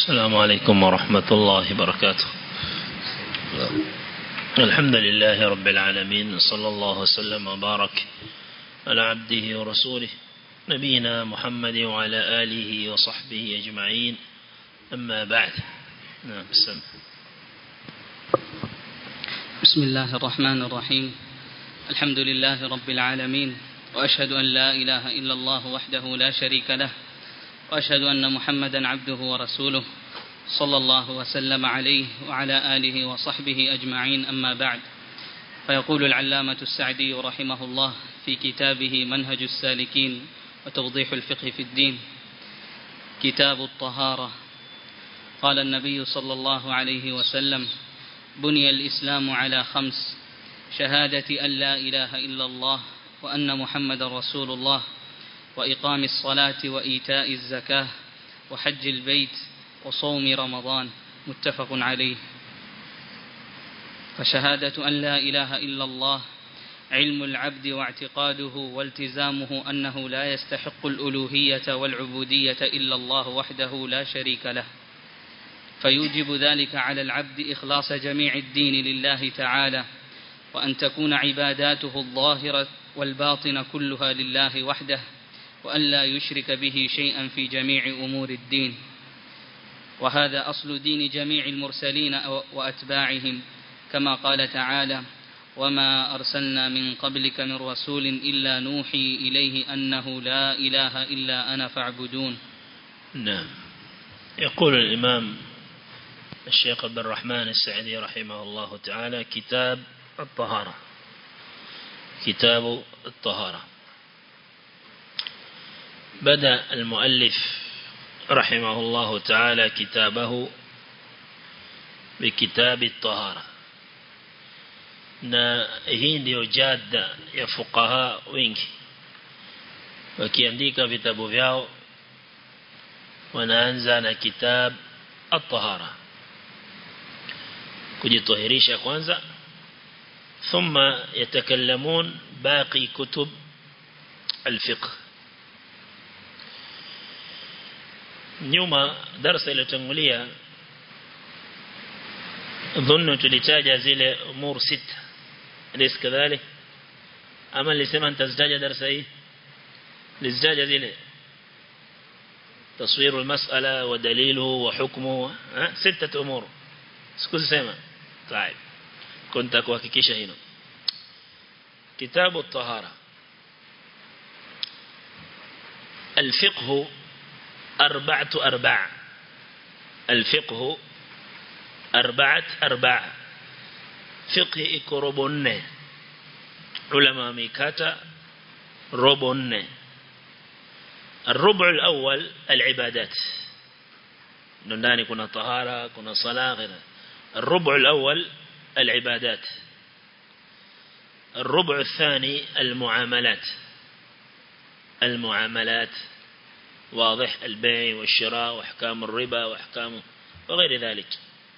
السلام عليكم ورحمة الله وبركاته الحمد لله رب العالمين صلى الله وسلم وبارك على عبده ورسوله نبينا محمد وعلى آله وصحبه أجمعين أما بعد نعم بسم بسم الله الرحمن الرحيم الحمد لله رب العالمين وأشهد أن لا إله إلا الله وحده لا شريك له وأشهد أن محمدا عبده ورسوله صلى الله وسلم عليه وعلى آله وصحبه أجمعين أما بعد فيقول العلامة السعدي رحمه الله في كتابه منهج السالكين وتوضيح الفقه في الدين كتاب الطهارة قال النبي صلى الله عليه وسلم بني الإسلام على خمس شهادة أن لا إله إلا الله وأن محمد رسول الله وإقام الصلاة وإيتاء الزكاة وحج البيت وصوم رمضان متفق عليه فشهادة أن لا إله إلا الله علم العبد واعتقاده والتزامه أنه لا يستحق الألوهية والعبودية إلا الله وحده لا شريك له فيوجب ذلك على العبد إخلاص جميع الدين لله تعالى وأن تكون عباداته الظاهرة والباطنة كلها لله وحده وأن لا يشرك به شيئا في جميع أمور الدين وهذا أصل دين جميع المرسلين وأتباعهم كما قال تعالى وما أرسلنا من قبلك من رسول إلا نوحي إليه أنه لا إله إلا أنا فاعبدون نعم يقول الإمام الشيخ عبد الرحمن السعدي رحمه الله تعالى كتاب الطهارة كتاب الطهارة بدأ المؤلف رحمه الله تعالى كتابه بكتاب الطهارة na hii ndiyo jada ya fuqaha wengi wakiandika vitabu vyao wanaanza na kitab at-tahara kujitohirisha kwanza thumma yatakallamun baqi kutub al-fiqh nyuma darasa iliyotangulia dhunnu tulitaja zile umur sita أليس كذلك أما اللي سمع أنت ازداج درس أيه لازداج ذي تصوير المسألة ودليله وحكمه ها؟ ستة أمور سكوز سمع طيب كنت أكوككيش هنا كتاب الطهارة الفقه أربعة أرباع الفقه أربعة أرباع fiqh iko robo nne ulama wameikata robo nne الربع الأول العبادات ndani kuna tahara kuna sala غيره الربع الأول العبادات الربع الثاني المعاملات المعاملات واضح البيع والشراء واحكام الربا واحكام وغير ذلك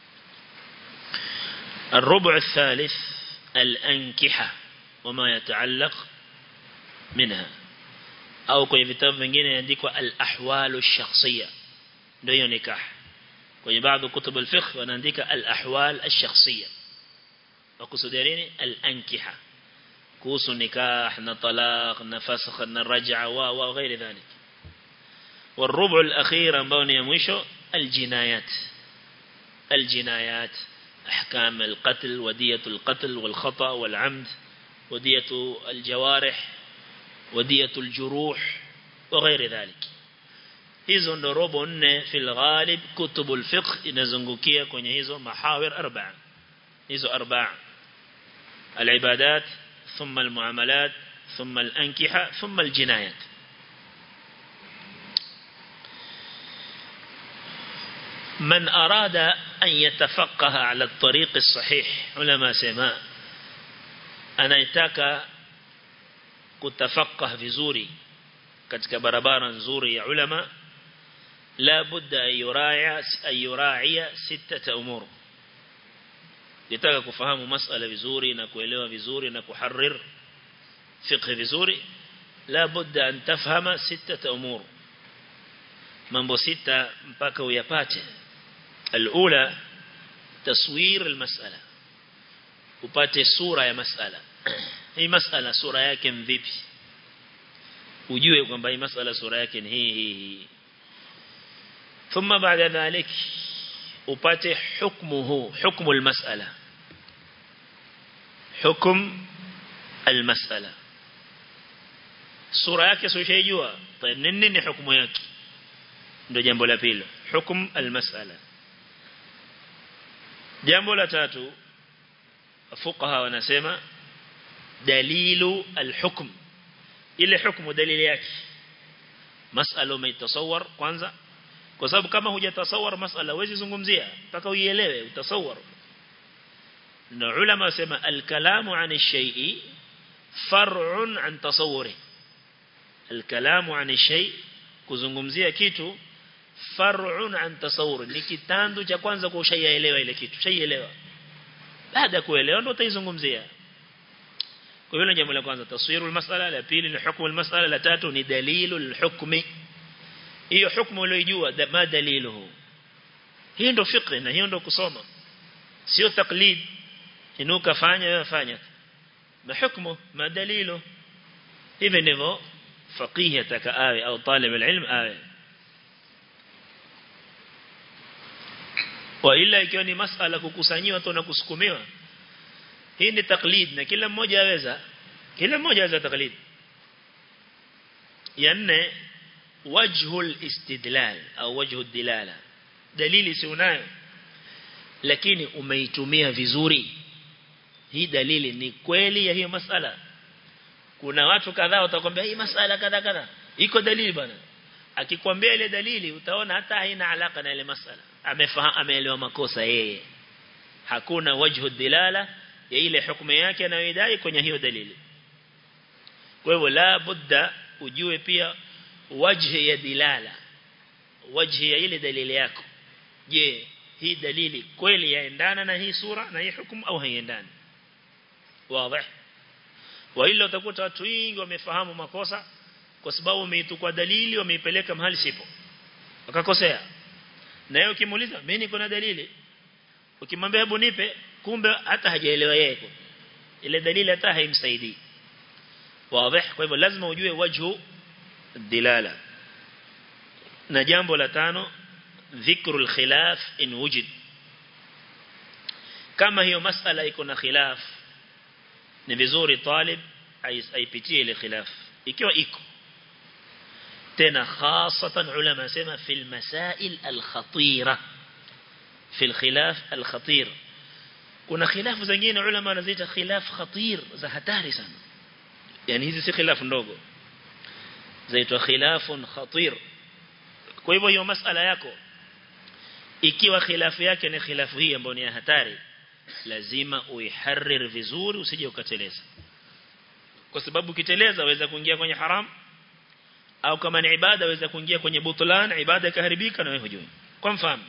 الربع الثالث الأنكحة وما يتعلق منها أو kwenye vitabu vingine inaandikwa al-ahwal ash-shakhsiyya ndio nikah kwenye baadhi kutub al-fiqh wanaandika al-ahwal ash-shakhsiyya wakusudia nini al-ankiha kuhusu nikah na talaq na fasakh na raj'a wa wa ghairi dhalik والربع الأخير ambao ni mwisho الجنايات الجنايات أحكام القتل ودية القتل والخطأ والعمد ودية الجوارح ودية الجروح وغير ذلك hizo ndo robo nne fil ghalib kutubul fiqh inazungukia kwenye hizo mahawir arba'a hizo arba'a al-ibadat thumma al-muamalat thumma al-ankiha thumma al-jinayat من أراد أن يتفقه على الطريق الصحيح علماء سماء أنا يتاك كتفقه vizuri katika barabara nzuri ya ulama la budda ayuraia ayuraia sita umur yataka kufahamu masala vizuri na kuelewa vizuri na kuharrir fiqh vizuri la budda an tafhama sita umur mambo sita mpaka uyapate الأولى تصوير المسألة upate sura ya masala hii masala sura yake mvipi ujue kwamba hii masala sura yake ni hii hii hii thumma baada dhalik upate hukmuhu hukmu almas'ala hukm almas'ala sura yake sio shaijua nini ni hukumu yake ndio jambo la pili hukm almas'ala jambo la tatu fuqaha wanasema dalilu alhukm ile hukumu dalili yake masala umeitasawar kwanza kwa sababu kama hujatasawar masala huwezi zungumzia mpaka uielewe utasawar na ulama wasema alkalamu an shay'i far'un an tasawwuri alkalamu an shay kuzungumzia kitu far'un an tasawwur ni kitandu cha kwanza kwa ushaelewa ile kitu shaielewa baada ya kuelewa ndio utaizungumzia kwa hiyo jambo la kwanza taswiru almas'ala la pili ni hukumu almas'ala la tatu ni dalilu alhukmi hiyo hukumu uliyojua ma daliluhu hiyo ndio fiqh na hiyo ndio kusoma sio taklid inuka fanya wewe fanya na hukumu ma dalilu hivi ndivyo faqih ataka awe au talib alilm awe wa ila ikiwa ni masala kukusanyiwa tu na kusukumiwa hii ni taklid na kila mmoja aweza kila mmoja aweza taklid ya nne wajhul istidlal au wajhu dilala dalili si unayo lakini umeitumia vizuri hii dalili ni kweli ya hiyo masala kuna watu kadhaa watakwambia hii masala kadha kadha iko dalili bwana akikwambia ile dalili utaona hata haina alaka na ile masala amefahamu ameelewa makosa yeye hakuna wajhu dilala ya ile hukumu yake anayoidai kwenye hiyo dalili kwa hivyo la budda ujue pia wajhi ya dilala wajhi ya ile dalili yako je hii dalili kweli yaendana na hii sura na hii hukumu au haiendani wazi wa ila utakuta watu wengi wamefahamu makosa kwa sababu umeitukwa dalili wameipeleka mahali sipo wakakosea na yeye ukimuuliza mimi niko na dalili ukimwambia hebu nipe kumbe hata hajaelewa yeye ile dalili hata haimsaidii wazi kwa hivyo lazima ujue wajhu dilala na jambo la tano dhikrul khilaf in wujid kama hiyo masala iko na khilaf ni vizuri talib aipitie ile khilaf ikiwa iko tena hasatan ulama sema fil masail al khatira fil khilaf al khatir kuna khilafu zingine ulama wanaziita khilaf khatir za hatari sana yani hizi si khilaf ndogo zaitwa khilafun khatir kwa hivyo hiyo masala yako ikiwa khilafu yake ni khilafu hii ambayo ni hatari lazima uiharrir vizuri usije ukateleza kwa sababu ukiteleza waweza kuingia kwenye haram au kama ni ibada waweza kuingia kwenye butlan ibada ikaharibika na wewe hujui kwa mfano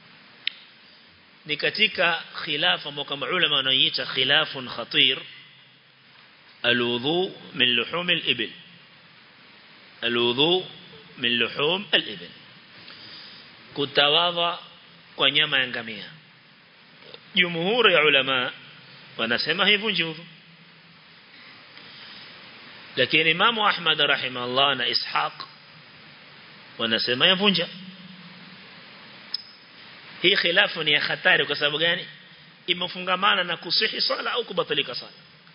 ni katika khilafu ambao kama ulama wanaoita khilafun khatir alwudhu min luhum al-ibil alwudhu min luhum al-ibil kutawadha kwa nyama ya ngamia jumhuri ya ulama wanasema haivunji udhu lakini Imam Ahmad rahimahullah na Ishaq wanasema yavunja hii khilafu ni ya hatari kwa sababu gani imefungamana na kusihi sala au kubatilika sala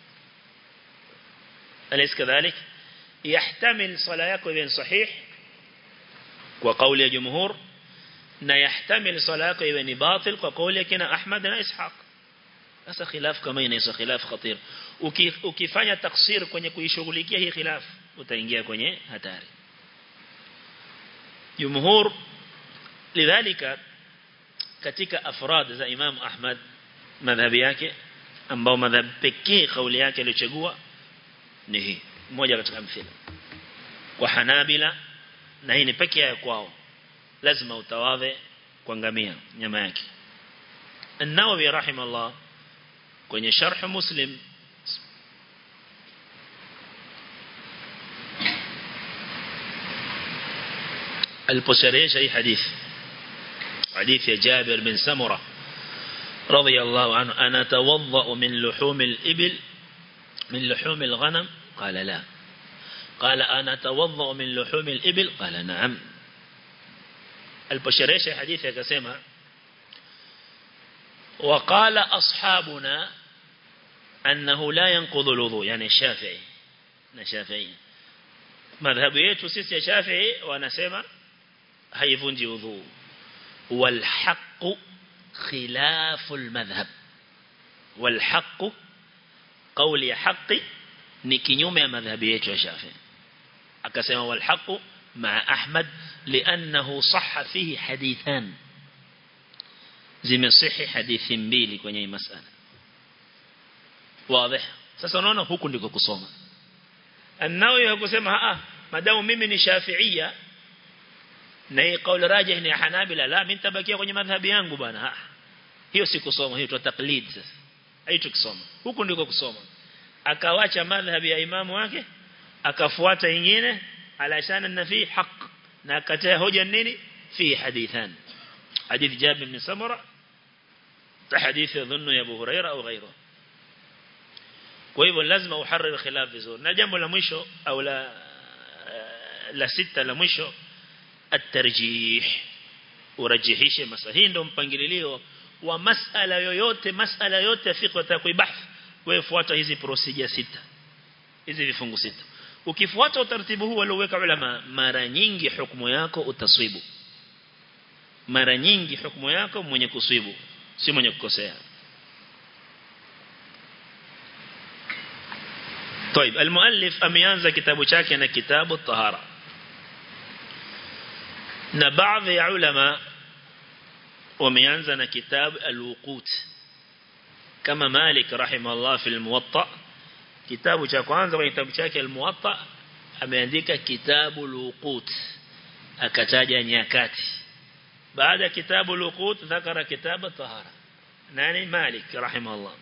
alaysa kadhalik yahtamil sala yako iwe sahih kwa kauli ya jumhur na yahtamil sala yako iwe ni batil kwa kauli ya kina Ahmad na Ishaq sasa khilaf kama inaitwa khilaf khatir ukifanya taksir kwenye kuishughulikia hii khilaf utaingia kwenye hatari jumhur lidhalika katika afrad za Imam Ahmad madhhabi yake ambao madhhab pekee kauli yake aliyochagua ni hii moja katika mfano kwa Hanabila na hii ni pekee yao kwao lazima utawadhe kwa ngamia nyama yake An-Nawawi rahimahullah kwenye sharh Muslim aliposherehesha hii hadithi حديث جابر بن سمرة رضي الله عنه أنا توضأ من لحوم الإبل من لحوم الغنم قال لا قال أنا توضأ من لحوم الإبل قال نعم البشريش حديث كسيما وقال أصحابنا أنه لا ينقض الوضوء يعني الشافعي الشافعي مذهب yetu sisi ya Shafi'i wanasema haivunji udhu والحق خلاف المذهب والحق قول ya haki ni kinyume ya madhhabi yetu ya Shafi'i akasema والحق مع أحمد لأنه صح فيه حديثان zimesihi hadithi mbili kwenye hii masala wazi sasa unaona huku ndiko kusoma An-Nawawi hakusema ah madamu mimi ni Shafi'ia na hii kauli rajih ni Hanabila la mimi nitabakia kwenye madhhabi yangu bwana hiyo si kusoma hiyo tu taklid sasa haito kusoma huku ndiko kusoma akawacha madhhabi ya imamu wake akafuata nyingine alashana na fi haq na akataa hoja nini fi hadithan حديث جابر بن سمرة حديث يظن يا أبو هريرة أو غيره kwa hivyo lazima uhariri khilaf vizuri na jambo la mwisho au la la sita la mwisho at-tarjih urajihishe masala hii ndio mpangilio wa masala yoyote masala yote ya fiqh utakuibahth wewe fuata hizi procedure sita hizi vifungu sita ukifuata utaratibu huu walioweka ulama mara nyingi hukumu yako utaswibu mara nyingi hukumu yako mwenye kuswibu si mwenye kukosea طيب المؤلف ameanza kitabu chake na kitabu tahara na baadhi ya ulama wameanza na kitabu alwuqut kama Malik rahimahullah fi almuwatta kitabu cha kwanza kwenye kitabu chake almuwatta ameandika kitabu alwuqut akataja nyakati baada kitabu alwuqut dhakara kitabu tahara nani Malik rahimahullah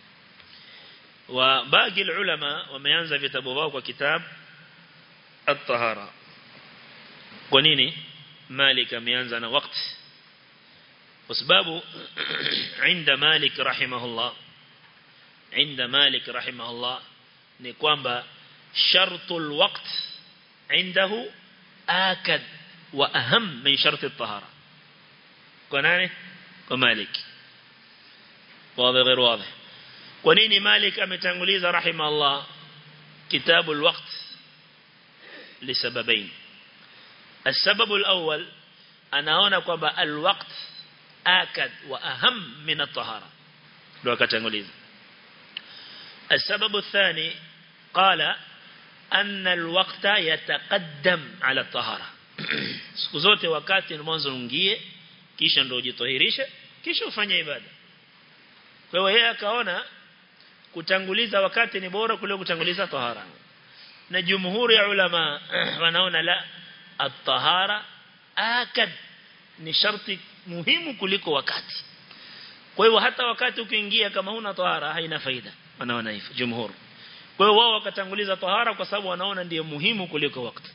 وباقي العلماء wameanza vitabu wao kwa kitab at-tahara kwa nini Malik ameanza na wakati kwa sababu عند مالك رحمه الله عند مالك رحمه الله ni kwamba شرط الوقت عنده آكد وأهم من شرط الطهارة kwa nani kwa Malik واضح غير واضح kwa nini Malik ametanguliza rahimahullah kitabu alwaqt lisababain السبب الأول anaona kwamba alwaqt akad wa aham min at-tahara ndio akatanguliza السبب الثاني قال أن الوقت يتقدم على الطهارة siku zote wakati mwanzo ungie kisha ndio ujitohirishe kisha ufanye ibada kwa hiyo yeye akaona kutanguliza wakati ni bora kuliko kutanguliza tahara na jumhuri ya ulama wanaona la at-tahara akad ni sharti muhimu kuliko wakati kwa hiyo hata wakati ukiingia kama huna tahara haina faida wanaona hivyo jumhur kwa hiyo wao wakatanguliza tahara kwa sababu wanaona ndiyo muhimu kuliko wakati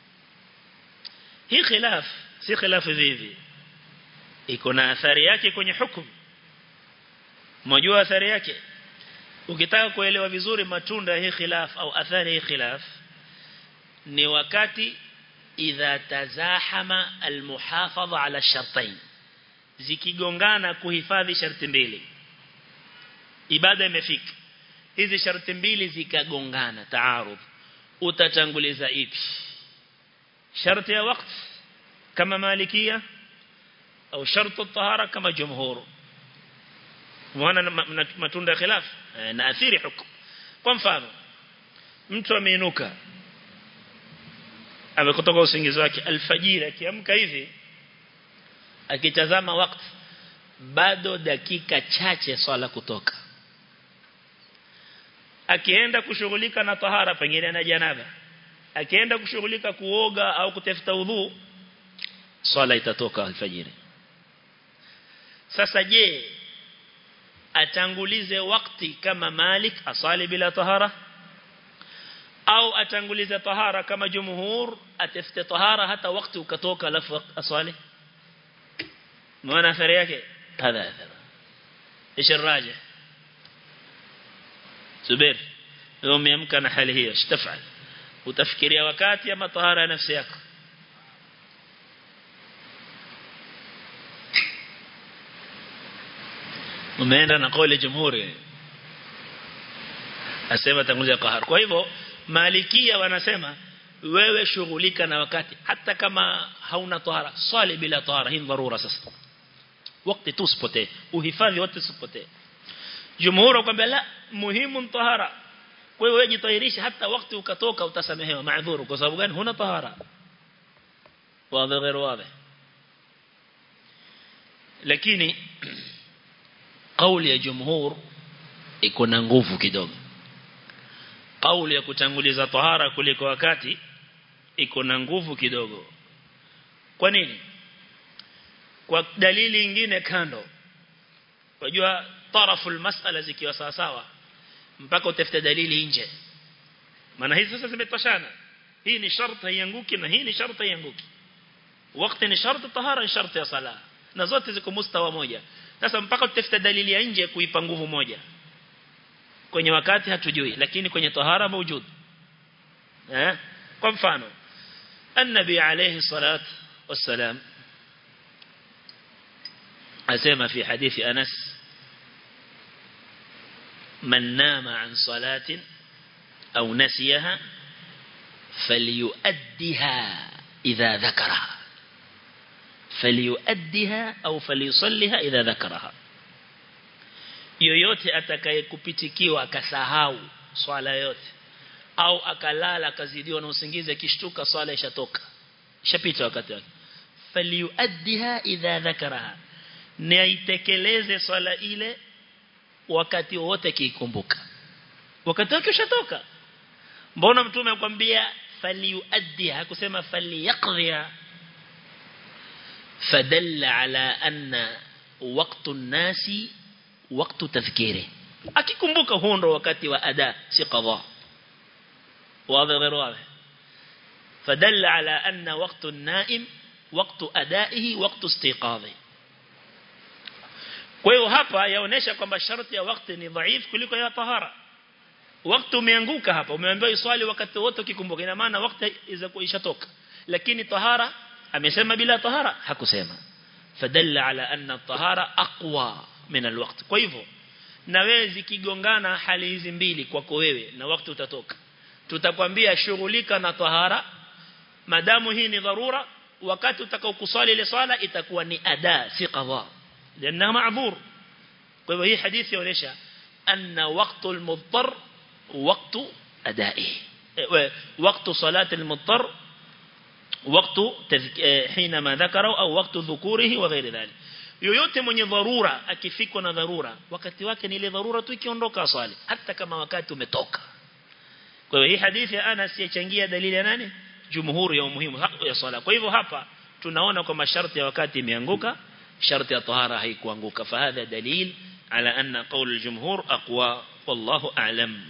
hii khilaf si khilaf hivi iko na athari yake kwenye hukumu Mjua athari yake ukitaka kuelewa vizuri matunda hii khilaf au athari hii khilaf ni wakati idha tazahama almuhafadha ala shartain zikigongana kuhifadhi sharti mbili ibada imefika hizi sharti mbili zikagongana taarud utatanguliza ipi sharti ya wakati kama malikia au sharti tahara kama jumhuru muona matunda ya khilaf na athiri hukum kwa mfano mtu ameinuka amekutoka usingizi wake alfajiri akiamka hivi akitazama wakati bado dakika chache swala kutoka akienda kushughulika na tahara pengine na janaba akienda kushughulika kuoga au kutafuta udhu swala itatoka alfajiri sasa je atangulize wakati kama Malik asali bila tahara au atangulize tahara kama jumhur atafute tahara hata wakati ukatoka alafu asali maana athari yake kadha athara ايش الراجح subir wewe umeamka na hali hiyo shtafal utafikiria wakati ama tahara ya nafsi yako umeenda na kauli jumhuri asema tangulia qahar kwa hivyo malikia wanasema wewe shughulika na wakati hata kama hauna tahara swali bila tahara hii dharura sasa wakati tu usipotee uhifadhi wote usipotee jumhuri kwamba la muhimu tahara kwa hiyo wewe jitahirisha hata wakati ukatoka utasamehewa maadhuru kwa sababu gani huna tahara wazi غير واضح lakini kauli ya jumhur iko na nguvu kidogo kauli ya kutanguliza tahara kuliko wakati iko na nguvu kidogo kwa nini kwa dalili nyingine kando unajua taraful mas'ala zikiwa sawa sawa mpaka utafute dalili nje maana hizi sasa zimetoshana hii ni sharti haianguki na hii ni sharti haianguki wakati ni sharti tahara ni sharti ya sala na zote ziko mustawa moja sasa mpaka tutafute dalili ya nje kuipa nguvu moja kwenye wakati hatujui lakini kwenye tahara mawjud eh kwa mfano النبي عليه الصلاة والسلام أسمى في حديث أنس من نام عن صلاة أو نسيها فليؤدها إذا ذكرها فليؤدها أو فليصلها إذا ذكرها yoyote atakayekupitikiwa akasahau swala yote au akalala akazidiwa na usingizi akishtuka swala ishatoka ishapita wakati wake falyuaddiha idha dhakaraha na itekeleze swala ile wakati wote kiikumbuka wakati wake ushatoka mbona mtume akwambia falyuaddiha hakusema falyaqdhiha fadalla ala anna waqtu nasi waqtu tadhkiri akikumbuka huo ndo wakati wa ada si qadha واضح غير واضح فدل على أن وقت النائم وقت أدائه وقت استيقاظه kwa hiyo hapa yaonesha kwamba sharti ya wakati ni dhaifu kuliko ya tahara wakati umeanguka hapa umeambiwa iswali wakati wote ukikumbuka ina maana wakati ishatoka lakini tahara amesema bila tahara hakusema fadalla ala anna tahara aqwa min alwaqt kwa hivyo na wewe zikigongana hali hizi mbili kwako wewe na wakati utatoka tutakwambia shughulika na tahara madamu hii ni dharura wakati utakao kuswali ile swala itakuwa ni ada si qadha لانها معذور kwa hivyo hii hadithi inaonyesha anna waqtu al-mudtar waqtu adaihi waqtu salati al-mudtar waqtu حينما ذكره au waqtu dhukurihi wa ghairi dhalik yoyote mwenye dharura akifikwa na dharura wakati wake ni ile dharura tu ikiondoka swali hata kama wakati umetoka kwa hiyo hii hadithi ya Anas yachangia dalili ya nani jumhuri ya umuhimu ya swala kwa hivyo hapa tunaona kwa masharti ya wakati imeanguka sharti ya tahara haikuanguka fahadha dalil ala anna qawl aljumhur aqwa wallahu a'lam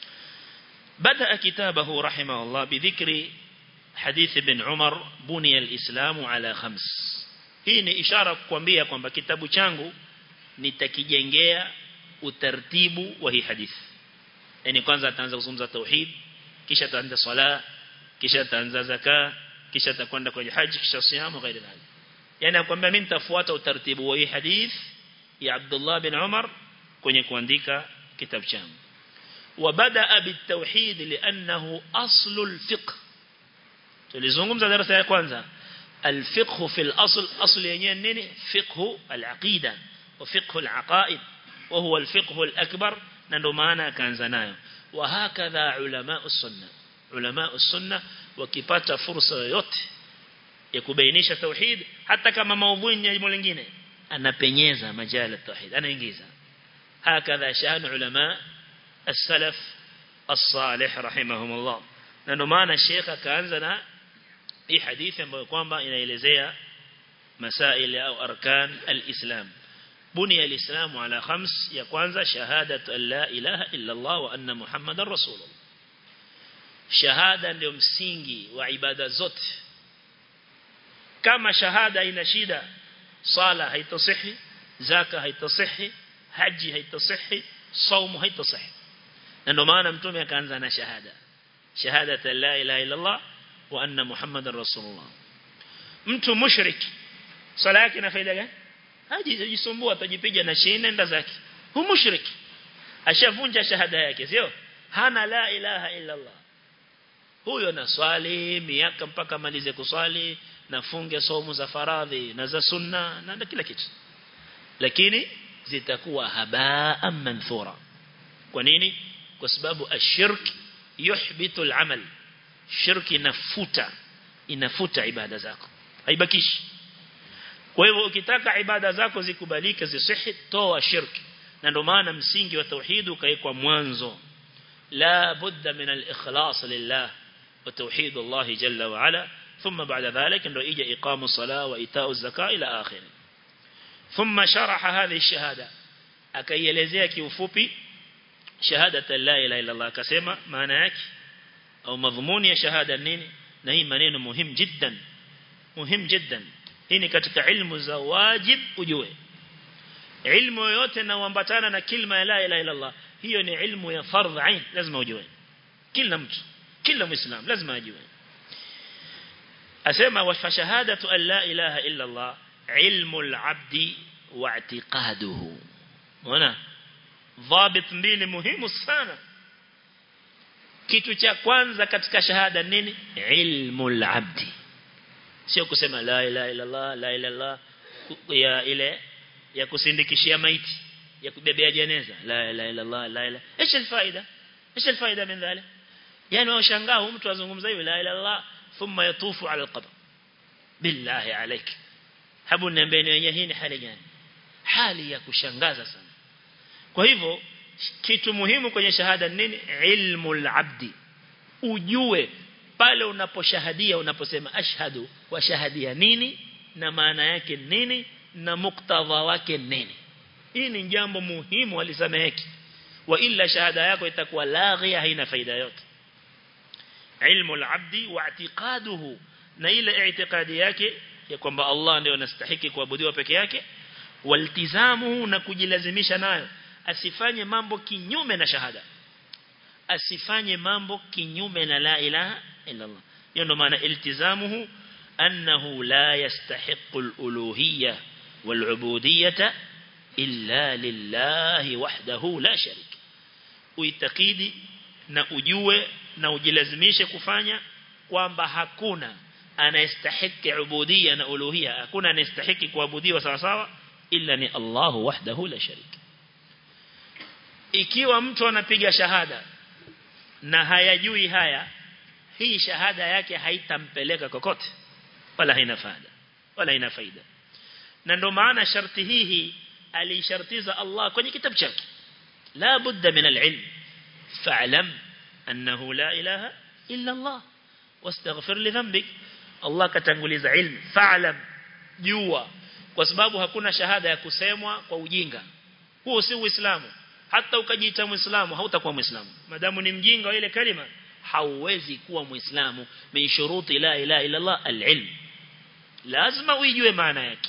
بدا كتابه رحمه الله بذكر حديث ابن عمر بني الإسلام على خمس hii ni ishara kukwambia kwamba kitabu changu nitakijengea utaratibu wa hii hadithi yani kwanza ataanza kuzungumza tauhid kisha ataanza swala kisha ataanza zaka kisha atakwenda kwenye haji kisha siamu ghairi dhalik yani akwambia mimi nitafuata utaratibu wa hii hadith ya Abdullah bin Umar kwenye kuandika kitabu changu وبدا بالتوحيد لانه اصل الفقه tulizungumza darasa ya kwanza الفقه في الاصل اصل yenyewe nini fiqh al-aqida wa fiqh al-aqaid wa huwa al-fiqh al-akbar na ndo maana akaanza nayo wa hakadha ulama as-sunna ulama as-sunna wakipata fursa yoyote ya kubainisha tauhid hata kama maudhui ni jambo lingine anapenyeza majala tauhid anaingiza hakadha shan ulama as-salaf as-salih rahimahumullah na ndo maana sheikh akaanza na hii hadithi ambayo kwamba inaelezea masail au arkan al-islam بني الإسلام على خمس يا كwanza شهادة أن لا إله إلا الله وأن محمد رسول الله شهادة ndio msingi wa ibada zote kama shahada ina shida sala haitasihi zaka haitasihi haji haitasihi saumu haitasihi na ndio maana mtume akaanza na shahada shahada la ilaha illa Allah wa anna muhammadar rasulullah mtu mushrik sala yake ina faida gani hajisumbua atajipiga na shine nenda zake hu mushrik ashavunja shahada yake sio hana la ilaha illa Allah huyo na swali miaka mpaka malize kuswali na funge somo za faradhi na za sunna na kila kitu lakini zitakuwa habaa manthura kwa nini kwa sababu ashirk yuhbitu al-amal shirki inafuta inafuta ibada zako haibakishi kwa hivyo ukitaka ibada zako zikubalike zisihi toa shirki na ndio maana msingi wa tauhid ukaekwa mwanzo la budda min al-ikhlas lillah wa tauhid Allah jalla wa ala thumma ba'da dhalik ndio ija iqamu salah wa itau zakaa ila akhir thumma sharaha hadhihi shahada akaielezea kiufupi shahada la ilaha illa Allah akasema maana yake au madhumuni ya shahada nini na hii maneno muhimu jiddan muhimu jiddan hii ni katika ilmu za wajib ujue ilmu yoyote inayoambatana na kilma ya la ilaha illa Allah hiyo ni ilmu ya fardh ain lazima ujue kila mtu kila muislam lazima ajue asema wa shahadatu an la ilaha illa Allah ilmu al-abdi wa i'tiqaduhu unaona dhabit mbili muhimu sana kitu cha kwanza katika shahada nini ilmu al-abdi sio kusema la ilaha illa Allah la ilaha illa ya ile ya kusindikishia maiti ya kubebea jeneza la ilaha illa Allah la ilaha ايش الفائده ايش الفائده من ذلك yani washangaa mtu azungumza hivi la ilaha Allah thumma yatufu ala alqabr billahi alayk habu niambieni wenyewe hii ni hali gani hali ya kushangaza sana kwa hivyo kitu muhimu kwenye shahada nini ilmu al-abdi ujue pale unaposhahadia unaposema ashhadu wa shahadia nini na maana yake nini na muktadha wake nini hii ni jambo muhimu alisameheki wa illa shahada yako itakuwa laghia haina faida yote ilmu al-abdi wa i'tiqaduhu na ile i'tiqadi yake ya kwamba Allah ndio anastahili kuabudiwa peke yake waltizamuhu na kujilazimisha nayo asifanye mambo kinyume na shahada asifanye mambo kinyume na la ilaha illa Allah hiyo ndo maana iltizamuhu annahu la yastahiqu al-uluhiyya wal-ubudiyyah illa lillahi wahdahu la sharik uitakidi na ujue na ujilazimishe kufanya kwamba hakuna anayestahiki ubudiyya na uluhiyya hakuna anayestahiki kuabudiwa sawa sawa illa ni Allah wahdahu la sharik ikiwa mtu anapiga shahada na hayajui haya hii shahada yake haitampeleka kokote wala haina faida wala haina faida na ndo maana sharti hii alishartiza Allah kwenye kitabu chake la budda min al-ilm fa'lam annahu la ilaha illa Allah wastaghfir li dhanbik Allah katanguliza ilmu fa'lam jua kwa sababu hakuna shahada ya kusemwa kwa ujinga huo si uislamu hata ukajiita muislamu hautakuwa muislamu madamu ni mjinga wa ile kalima hauwezi kuwa muislamu min shuruti la ilaha illa Allah al-ilm lazima uijue maana yake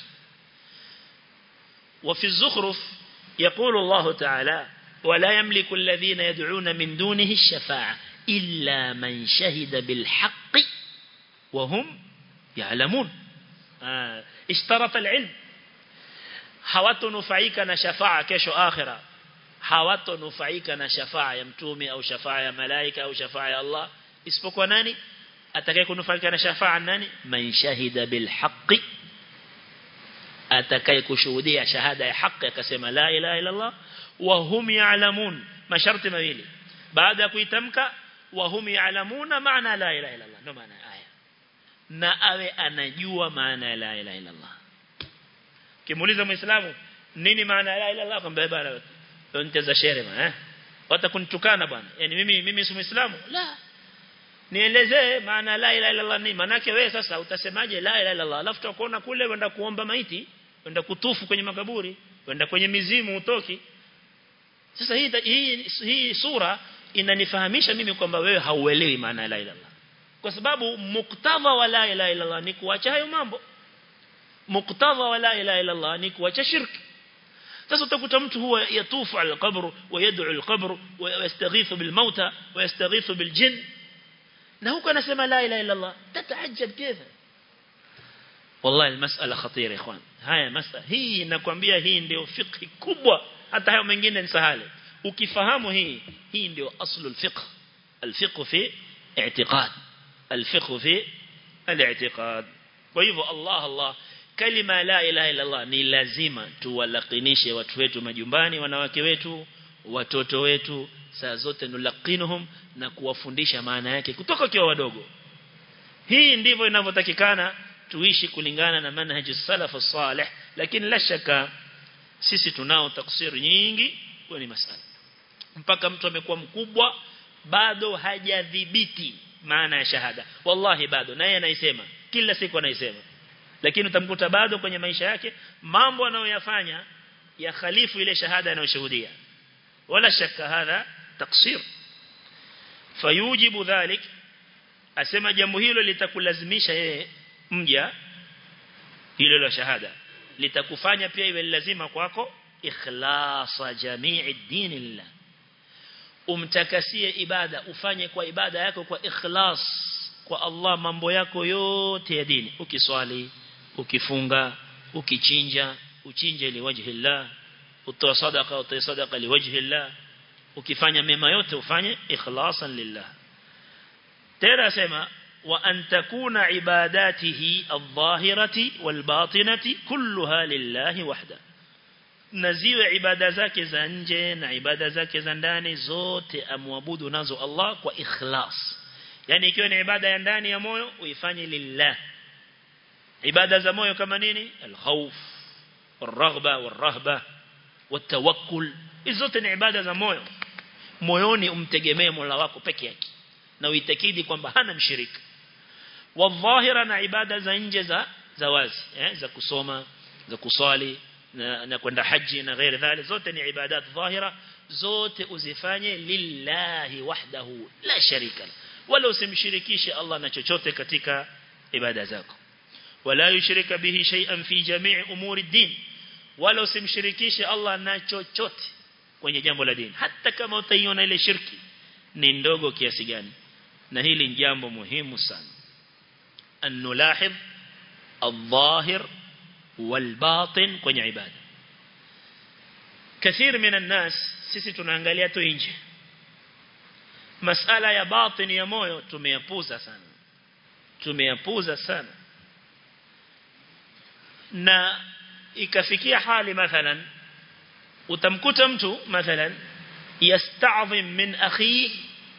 وفي الزخرف يقول الله تعالى ولا يملك الذين يدعون من دونه الشفاعة إلا من شهد بالحق وهم يعلمون آه. اشترط العلم hawatonufaika na shafaa kesho akhira hawatonufaika na shafaa ya mtume au shafaa ya malaika au shafaa ya Allah isipokuwa nani atakaye kunufaika na shafaa nani man shahida bil haqqi atakaye kushuhudia shahada ya haki akasema la ilaha illa Allah wa hum ya'lamun masharti mawili baada ya kuitamka wa hum ya'lamuna maana la ilaha illa Allah ndio maana aya na awe anajua maana ya la ilaha illa Allah kimuuliza muislamu nini maana ya la ilaha illa Allah kwamba bwana nteza shere bwana eh watakunitukana bwana yani mimi mimi si muislamu la nielezee maana la ilaha illa Allah ni manake wewe sasa utasemaje la ilaha illa Allah alafu tutakuona kule wenda kuomba maiti wenda kutufu kwenye makaburi wenda kwenye mizimu utoki sasa hii hii, hii sura inanifahamisha mimi kwamba wewe hauelewi maana la ilaha illa Allah kwa sababu muktadha wa la ilaha illa Allah ni kuacha hayo mambo muktadha wa la ilaha illa Allah ni kuacha shirki sasa utakuta mtu huwa yatufu ala alqabr wa yad'u alqabr wa yastaghithu bil mauta wa yastaghithu bil jinn na huko anasema la ilaha illa Allah tataajab كيف والله المسألة خطيرة يا اخوان haya masala hii nakwambia hii ndio fiqh kubwa hata hayo mengine ni sahali ukifahamu hii hii ndio aslu alfiqh alfiqh fi i'tiqad alfiqh fi al-i'tiqad kwa hivyo Allah Allah kalima la ilaha illa Allah ni lazima tuwalakinishe watu wetu majumbani wanawake wetu watoto wetu saa zote nulakinuhum na kuwafundisha maana yake kutoka kiwa wadogo hii ndivyo inavyotakikana tuishi kulingana na manhaji salaf salih lakini la shaka sisi tunao taksiri nyingi kwa ni masala mpaka mtu amekuwa mkubwa bado hajadhibiti maana ya shahada wallahi bado naye anaisema kila siku anaisema lakini utamkuta bado kwenye maisha yake mambo anayoyafanya ya khalifu ile shahada anayoshuhudia wala shaka hadha taksir fayujibu dhalik asema jambo hilo litakulazimisha yeye mja hilo la shahada litakufanya pia iwe lazima kwako ikhlasa jamii dini lillah umtakasie ibada ufanye kwa ibada yako kwa ikhlas kwa Allah mambo yako yote ya dini ukiswali ukifunga ukichinja uchinje liwajhi Allah utoa sadaqa utoa sadaqa liwajhi Allah ukifanya mema yote ufanye ikhlasan lillah tena sema wa an takuna ibadatihi adh-dhahirati wal-batinati kulluha lillahi wahda na ziwe ibada zake za nje na ibada zake za ndani zote amwabudu nazo Allah kwa ikhlas yani ikiwa ni ibada ya ndani ya moyo uifanye lillah ibada za moyo kama nini al-khawf wal-raghba wal-rahba wat-tawakkul hizo zote ni ibada za moyo moyoni umtegemee Mola wako peke yake na uitakidi kwamba hana mshirika wadhahira na ibada za nje za za wazi eh, za kusoma za kuswali na, na kwenda haji na ghairi dhali zote ni ibadat dhahira zote uzifanye lillahi wahdahu la sharika wala usimshirikishe Allah na chochote katika ibada zako wala yushrika bihi shay'an fi jami' umuri din wala usimshirikishe Allah na chochote kwenye jambo la dini hata kama utaiona ile shirki ni ndogo kiasi gani na hili ni jambo muhimu sana an nulahidh الظاهر والباطن kwenye ibada كثير من الناس sisi tunaangalia tu nje masala ya batin ya moyo tumeyapuza sana tumeyapuza sana na ikafikia hali mathalan utamkuta mtu mathalan yasta'zim min akhi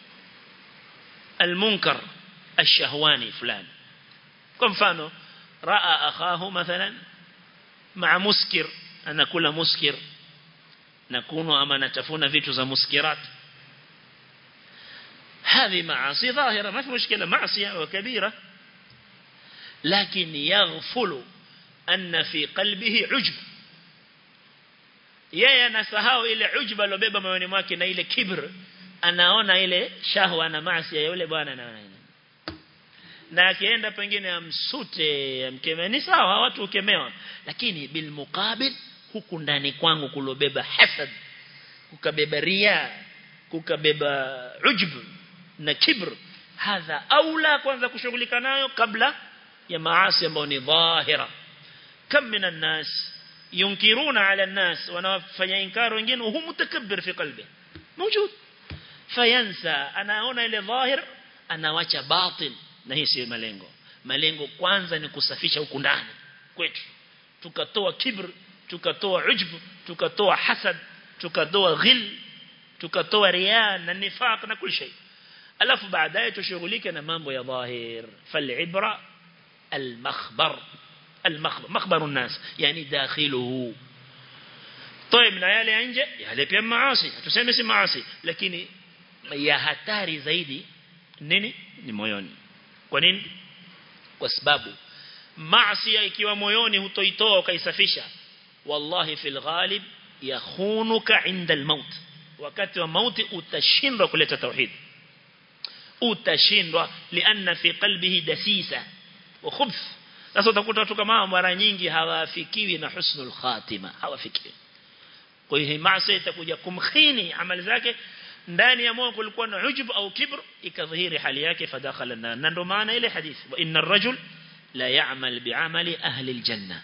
المنكر الشهواني فلان kwa mfano raa akhahu mathalan maa muskir anakula muskir na kunwa ama anatafuna vitu za muskirat هذه معاصي ظاهرة ما في مشكلة معصية وكبيرة لكن يغفل أن في قلبه عجب yeye anasahau ile ujba alobeba moyoni mwake na ile kibr anaona ile shahwa na maasi ya yule bwana na na akienda pengine amsute amkemea ni sawa watu ukemewa lakini bil muqabil huku ndani kwangu kulobeba hasad kukabeba ria kukabeba ujb na kibr hadha aula kwanza kushughulika nayo kabla ya maasi ambayo ni dhahira kam minan nas yunkiruna ala nas wanafanya inkar wengine hum mutakabbir fi qalbi موجود fayansa anaona ile dhahir anawacha batin na hii si malengo malengo kwanza ni kusafisha huku ndani kwetu tukatoa kibr tukatoa ujb tukatoa hasad tukatoa ghil tukatoa riya na nifaq na kila shay alafu baadaye tushughulike na mambo ya dhahir falibra almakhbar المخبر مخبر الناس يعني داخله طيب na yale ya nje yale pia maasi tuseme si maasi lakini ya hatari zaidi nini ni moyoni kwa nini kwa sababu maasi ikiwa moyoni hutoitoa ukaisafisha wallahi fil ghalib yakhunuka inda almaut wakati wa mauti utashindwa kuleta tauhid utashindwa lianna fi qalbihi dasisa wa khubth sasa utakuta watu kama mara nyingi hawafikiwi na husnul khatima hawafikiwi kwa hiyo maasi itakuja kumkhini amali zake ndani ya moyo kulikuwa na ujub au kibr ikadhihiri hali yake fadakhala na ndo maana ile hadithi wa inna ar-rajul la ya'mal bi'amali ahli al-janna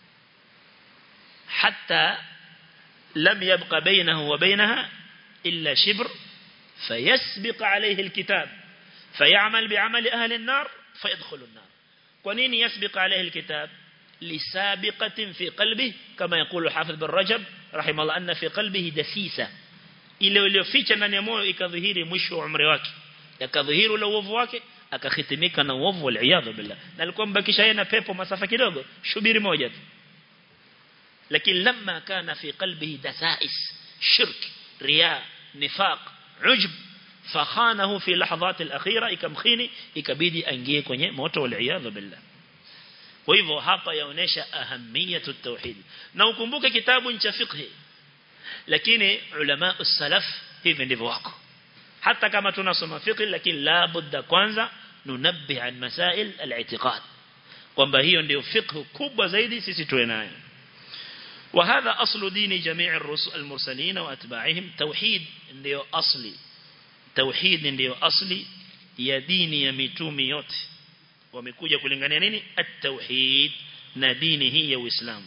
hatta lam yabqa baynahu wa baynaha illa shibr fayasbiq alayhi al-kitab فيعمل بعمل أهل النار فيدخل النار ونين يسبق عليه الكتاب لسابقة في قلبه كما يقول حافظ بن رجب رحمه الله أن في قلبه دسيسة ile iliyoficha ndani ya moyo ikadhihiri mwisho wa umri wake yakadhihiri ule uovu wake akahitimika na uovu wal iyadhu billah na alikuwa mbakisha yeye na pepo masafa kidogo shubiri moja tu lakini lamma kana fi qalbihi dasais shirk riya nifaq ujb fakhanahu fi lahadhat al-akhira ikamkhini ikabidi aingie kwenye moto wal iyadhu billah kwa hivyo hapa yaonesha ahamiyatu tauhid na ukumbuke kitabu cha fiqh lakini ulama salaf hivi ndivyo wako hata kama tunasoma fiqh lakini la budda kwanza nunabbi an masail al-i'tiqad kwamba hiyo ndio fiqh kubwa zaidi sisi tuwe nayo وهذا أصل دين جميع الرسل المرسلين وأتباعهم توحيد ndio asli tauhid ndio asli ya dini ya mitume yote wamekuja kulingania nini at-tauhid na dini hii ya Uislamu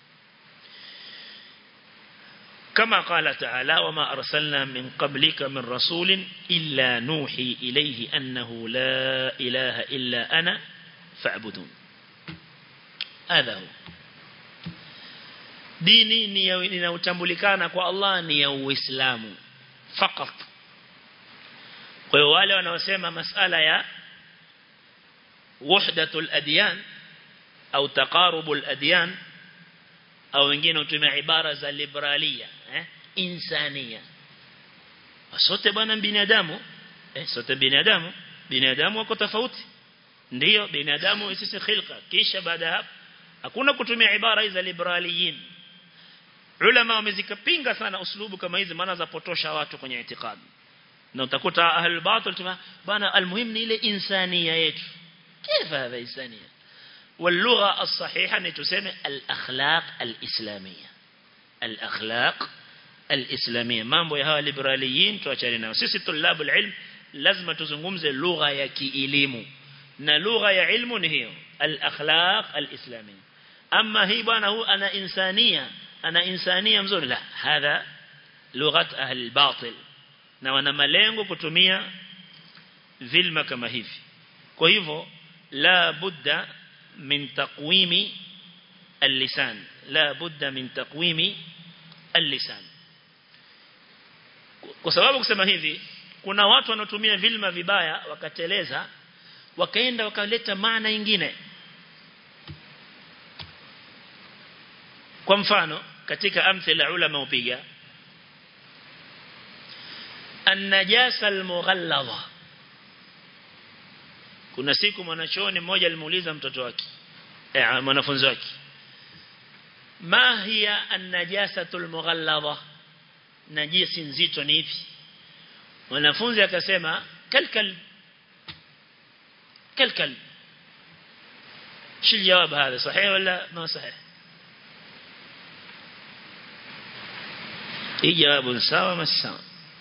كما قال تعالى وما أرسلنا من قبلك من رسول إلا نوحي إليه أنه لا إله إلا أنا فاعبدون هذا هو dini ni inayotambulikana kwa Allah ni ya Uislamu fakat kwa hiyo wale wanaosema masala ya wahdatul adyan au taqarubul adyan au wengine hutumia ibara za liberalia eh insania sote bwana binadamu eh sote binadamu binadamu wako tofauti ndio binadamu sisi khilqa kisha baada hapo hakuna kutumia ibara hizi za liberaliyin ulama wamezikapinga sana uslubu kama hizi maana zapotosha watu kwenye itikadi na utakuta ahlul batil tuma bana almuhim ni ile insania yetu كيف هذا إنسانية واللغة الصحيحة نتسمى الأخلاق الإسلامية الأخلاق الإسلامية mambo ya hawa liberaliyin tuachane nao sisi tulabu ilm lazima tuzungumze lugha ya kielimu na lugha ya ilmu ni hiyo al-akhlaq al-islamiyya amma hii bwana huu ana insania ana insania mzuri la hadha lughat ahli al-batil na wana malengo kutumia vilma kama hivi kwa hivyo la budda min taqwimi اللسان لا بد من تقويم اللسان kwa sababu kusema hivi kuna watu wanaotumia vilma vibaya wakateleza wakaenda wakaleta maana nyingine kwa mfano katika amthila ulama upiga an-najasa al-mughalladha kuna siku mwanachuoni mmoja alimuuliza mtoto wake eh mwanafunzi wake ma hiya an-najasatul mughalladha najisi nzito ni ipi mwanafunzi akasema kalkal kalkal شو الجواب هذا صحيح ولا ما صحيح اي جواب سوا ما سوا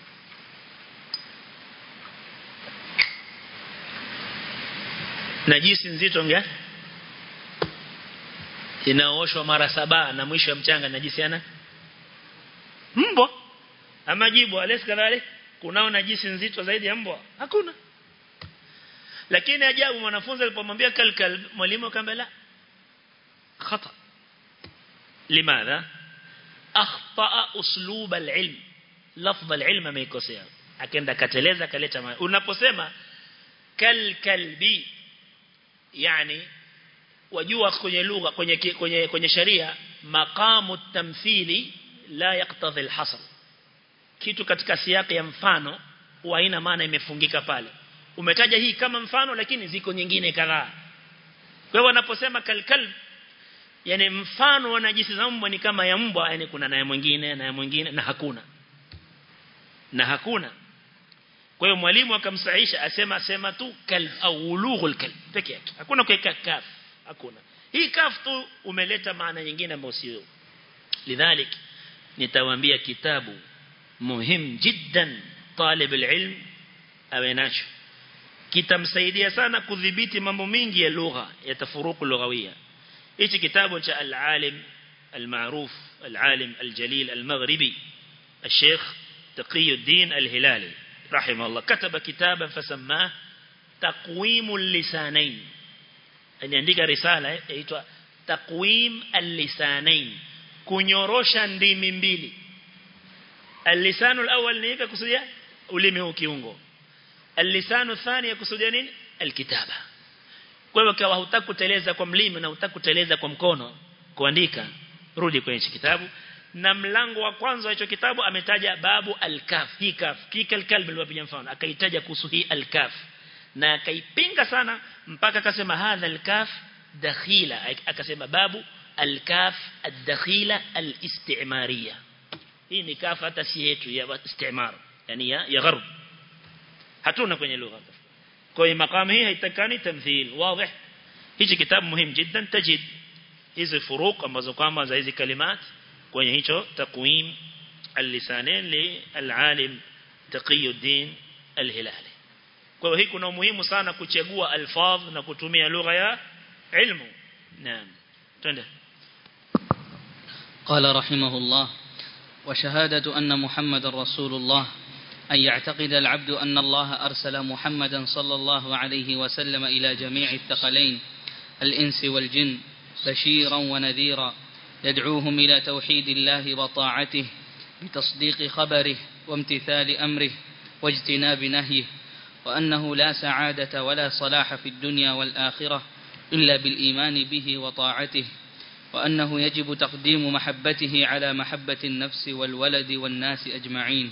najisi nzito ngapi inaoshwa mara saba na mwisho ya mchanga najisi ana mbwa ama jibu alesi kadhalik kunao najisi nzito zaidi ya mbwa hakuna lakini ajabu mwanafunzi alipomwambia kalkal mwalimu akamwambia la khata limadha akhta uslub alilm lafdh alilm ameikosea akaenda kateleza kaleta unaposema kalkalbi yani wajua kwenye lugha kwenye kwenye kwenye sharia maqamu tamthili la yaqtadhi alhasr kitu katika siyaki ya mfano huwa haina maana imefungika pale umetaja hii kama mfano lakini ziko nyingine kadhaa kwa hiyo wanaposema kalkal yani mfano wa najisi za mbwa ni kama ya mbwa yani kuna naye mwingine na mwingine na hakuna na hakuna kwa hiyo mwalimu akamsahisha asema sema tu kalb au ulughul kalb peke yake hakuna kuweka kaf hakuna hii kaf tu umeleta maana nyingine ambayo sio lidhalik nitawaambia kitabu muhim jiddan talib alilm awe nacho kitamsaidia sana kudhibiti mambo mengi ya lugha ya tafuruku lughawia hichi kitabu cha al-alim al-ma'ruf al-alim al-jalil al-maghribi الشيخ تقي الدين الهلالي رحمه الله كتب كتابا فسماه تقويم اللسانين يعني عندك رسالة يتوى تقويم اللسانين kunyorosha ndimi mbili اللسان الأول ni ipi kusudia ulimi huu kiungo اللسان الثاني kusudia nini alkitaba kwa hivyo kama hutaki kuteleza kwa mlimi na hutaki kuteleza kwa mkono kuandika rudi kwenye kitabu na mlango wa kwanza wa hicho kitabu ametaja babu al-kaf hii kaf kikal kalb aliwapiga mfano akaitaja kuhusu hii al-kaf na akaipinga sana mpaka akasema hadha al-kaf dakhila akasema babu al-kaf ad-dakhila al-istimariya hii ni kaf hata si yetu ya istimar yani ya, ya gharb hatuna kwenye lugha kwa hiyo makamu hii haitakani tamthil wazi hichi kitabu muhimu jiddan tajid hizi furuq ambazo kwamba za hizi kalimati kwenye hicho takwim al-lisanin li al-alim Taqiyuddin al-Hilali kwa hiyo hii kuna umuhimu sana kuchagua alfadh na kutumia lugha ya ilmu naam twende قال رحمه الله وشهادة أن محمد رسول الله أن يعتقد العبد أن الله أرسل محمدا صلى الله عليه وسلم إلى جميع الثقلين الإنس والجن بشيرا ونذيرا يدعوهم إلى توحيد الله وطاعته بتصديق خبره وامتثال أمره واجتناب نهيه وأنه لا سعادة ولا صلاح في الدنيا والآخرة إلا بالإيمان به وطاعته وأنه يجب تقديم محبته على محبة النفس والولد والناس أجمعين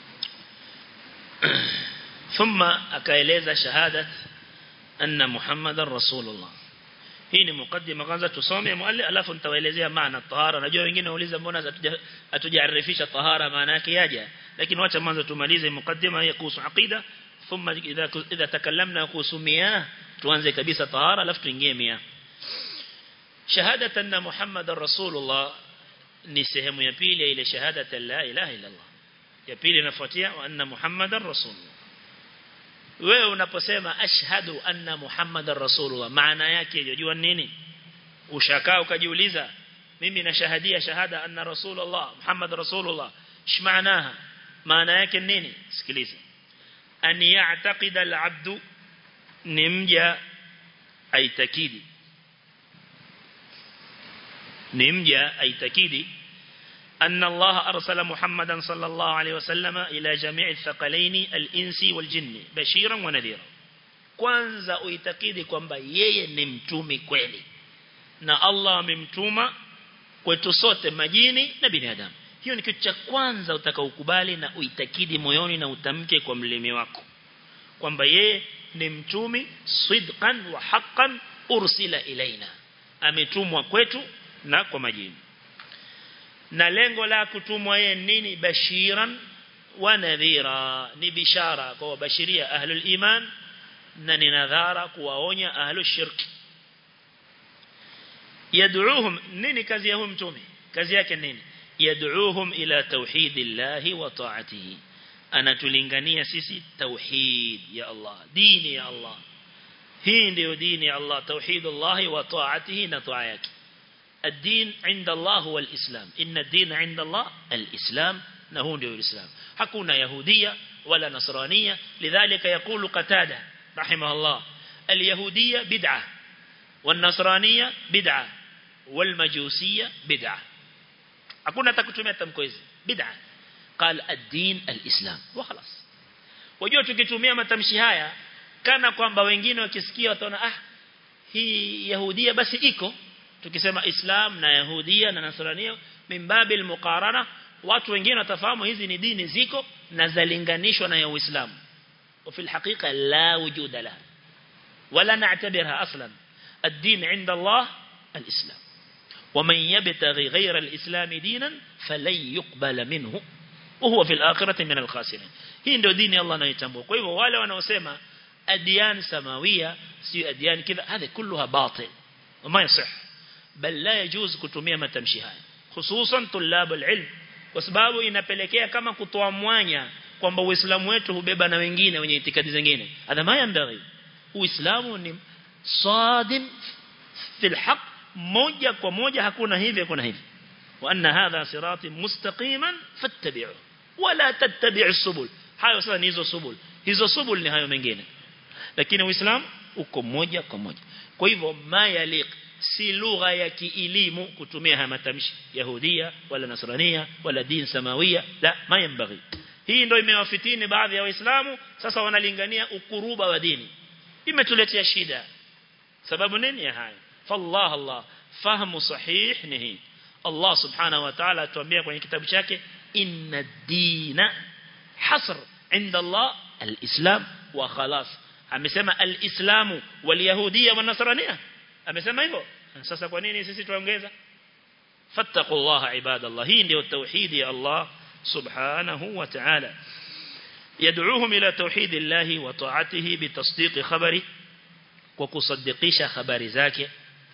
ثم أكايلeza شهادة أن محمد رسول الله hii ni mukaddima kwanza tusome mualli alafu nitawaelezea maana tahara najua wengine wauliza mbona hatujaarifisha tahara maana yake yaja lakini wacha mwanzo tumalize mukaddima ya kuhusu aqida thumma idha idha takallamna kuhusu miyah tuanze kabisa tahara alafu tuingie miyah shahadata anna muhammadar rasulullah ni sehemu ya pili ya ile shahadata la ilaha illa allah ya pili inafuatia wa anna muhammadar rasulullah wewe unaposema ashhadu anna muhammadar rasulullah maana yake unajua nini ushakaa ukajiuliza mimi nashahadia shahada anna rasulullah muhammad rasulullah shmaanaha maana yake nini sikiliza an ya'taqida al-'abdu ni mja aitakidi ni mja aitakidi أن الله أرسل محمدا صلى الله عليه وسلم إلى جميع الثقلين الإنس والجن بشيرا ونذيرا kwanza uitakidi kwamba yeye ni mtumi kweli na Allah amemtuma kwetu sote majini na binadamu hiyo ni kitu cha kwanza utakaokubali na uitakidi moyoni na utamke kwa mlimi wako kwamba yeye ni mtumi sidqan wa haqqan ursila ilaina ametumwa kwetu na kwa majini na lengo la kutumwa yeye nini bashiran wa nadhira ni bishara kwa bashiria ahlul iman na ni nadhara kuwaonya ahlul shirk yad'uuhum nini kazi ya huyu mtume kazi yake nini yad'uuhum ila tauhidillahi wa ta'atihi anatulingania sisi tauhid ya Allah dini ya Allah hii ndio dini ya Allah tauhidullah wa ta'atihi na taa yake الدين عند الله هو الإسلام إن الدين عند الله الإسلام نهون ديو الإسلام حكونا يهودية ولا نصرانية لذلك يقول قتادة رحمه الله اليهودية بدعة والنصرانية بدعة والمجوسية بدعة حكونا تكتمية تمكويز بدعة قال الدين الإسلام وخلاص wajua tukitumia matamshi haya kana kwamba wengine wakisikia wataona ah hii yahudia basi iko tukisema Islam na Yahudia na Nasrania mimbabil muqarana watu wengine watafahamu hizi ni dini ziko na zalinganishwa na ya Uislamu وفي الحقيقة لا وجود لها ولا نعتبرها أصلا الدين عند الله الإسلام ومن يبتغي غير الإسلام دينا فلن يقبل منه وهو في الآخرة من الخاسرين hii ndio dini Allah anayotambua kwa hivyo wale wanaosema adiyan samawia si adiyan kidha hadhi kulluha batil ma yasih bal la yajuz kutumia matamshi haya hususan tulab alilm kwa sababu inapelekea kama kutoa mwanya kwamba uislamu wetu hubeba na wengine wenye itikadi zingine hadha ma yambaghi uislamu ni sadim fil haq moja kwa moja hakuna hivi hakuna hivi wa anna hadha sirati mustaqiman fattabi'u wala tattabi'u subul hayo sasa ni hizo subul hizo subul ni hayo mengine lakini uislamu uko moja kwa moja kwa hivyo mayaliq si lugha ya kielimu kutumia haya matamshi yahudia wala nasrania wala din samawia la mayambaghi hii ndio imewafitini baadhi ya waislamu sasa wanalingania ukuruba wa dini imetuletea shida sababu nini ya haya fallah allah fahamu sahih ni hii Allah subhanahu wa ta'ala atuambia kwenye kitabu chake inna dina hasr inda Allah al-islam wa khalas amesema al-islamu wal yahudia wa nasrania amesema hivyo sasa kwa nini sisi tuongeza fattaqullaha ibadallah hii ndio tauhid ya Allah subhanahu wa ta'ala يدعوهم إلى توحيد الله وطاعته بتصديق خبره وكصدقيش خبر ذاك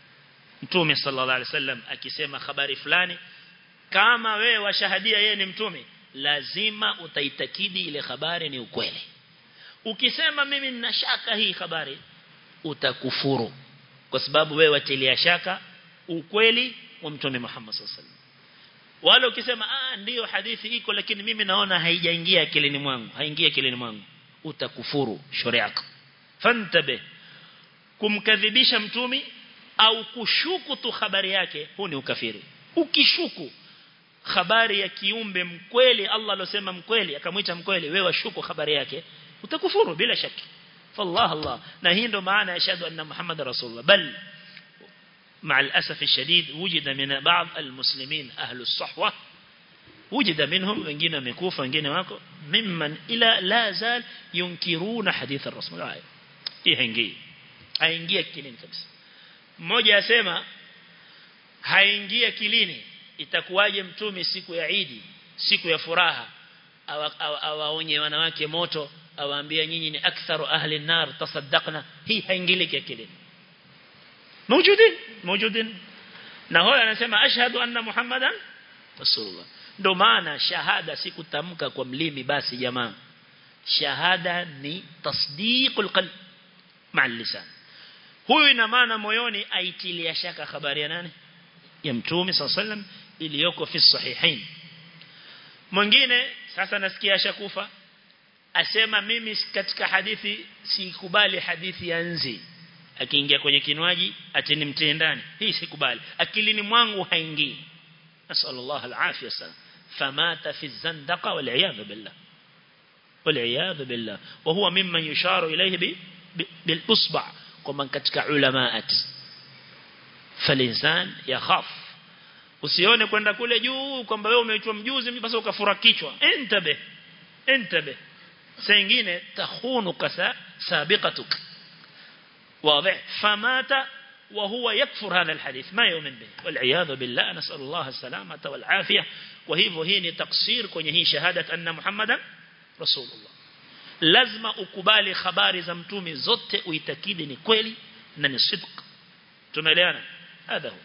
mtume sallallahu alaihi wasallam akisema habari fulani kama wewe washahadia yeye ni mtume lazima utaitakidi ile habari ni ukweli ukisema mimi nina shaka hii habari utakufuru kwa sababu wewe watilia shaka ukweli wa mtume Muhammad sallallahu alaihi wasallam wala ukisema ah ndiyo hadithi iko lakini mimi naona haijaingia akilini mwangu haingia akilini mwangu utakufuru sharia yako fantabe kumkadhibisha mtume au kushuku tu habari yake huu ni ukafiri ukishuku habari ya kiumbe mkweli Allah alosema mkweli akamwita mkweli wewe washuku habari yake utakufuru bila shaki fallah Allah na hii ndo maana yashhadu anna Muhammad rasulullah bal مع الأسف الشديد وجد من بعض المسلمين أهل الصحوة وجد منهم wengine wamekufa wengine wako mimman ila la zal yunkiruna hadith ar-rasul hii haingii haingia kilini kabisa mmoja asema haingia kilini itakuwaje mtume siku ya Idi siku ya furaha awaonye wanawake moto awaambia nyinyi ni aktharu ahli nar tasaddaqna hii haingiliki akilini موجودين موجودين na hoya anasema ashhadu anna muhammadan rasulullah ndo maana shahada si kutamka kwa mlimi basi jamaa shahada ni tasdiqul qalb ma'al lisan huyu ina maana moyoni aitilia shaka habari ya nani ya mtume sallam iliyoko fi sahihain mwingine sasa nasikia ashakufa asema mimi katika hadithi sikubali hadithi ya nzi akiingia kwenye kinywaji atini mtie ndani hii sikubali akilini mwangu haingii nasallallahu alafia sana famata fi zandaqa wal iyad billah wal iyad billah wa huwa mimman yusharu ilayhi bil usba kwamba katika ulamaat falinsan yakhaf usione kwenda kule juu kwamba wewe umeitwa mjuzi basi ukafura kichwa intabe intabe saa nyingine tahunu kasa sabiqatuk واضح فمات وهو يكفر هذا الحديث ما يؤمن به والعياذ بالله نسأل الله السلامة والعافية وهيفو هي تقصير kwenye hii شهادة أن محمدا رسول الله lazima ukubali habari za mtume zote uitakidi ni kweli na ni sidq tumeelewana hadha hu